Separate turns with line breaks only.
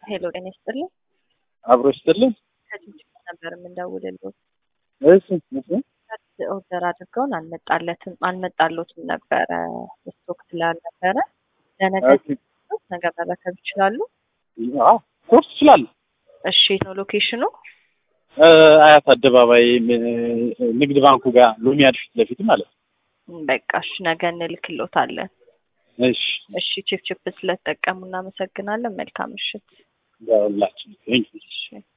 ሄሎ ጤና ይስጥልኝ።
አብሮ ይስጥልኝ።
ከጅጅጋ ነበር የምንደውልልዎት።
እሺ እሺ።
ኦርደር አድርገውን አልመጣለትም አልመጣሎትም ነበረ ስቶክ ስላልነበረ ለነገ
ኦኬ።
ነገ መረከብ ይችላሉ።
አዎ ሶስት ትችላለህ።
እሺ የት ነው ሎኬሽኑ?
አያት አደባባይ ም- ንግድ ባንኩ ጋር ሎሚያድ ፊት ለፊት ማለት ነው።
በቃ እሺ ነገ እንልክሎታለን።
እሺ
እሺ ቺፕ ቺፕ ስለተጠቀሙ እናመሰግናለን። መልካም ምሽት።
ያውላችሁ።
እሺ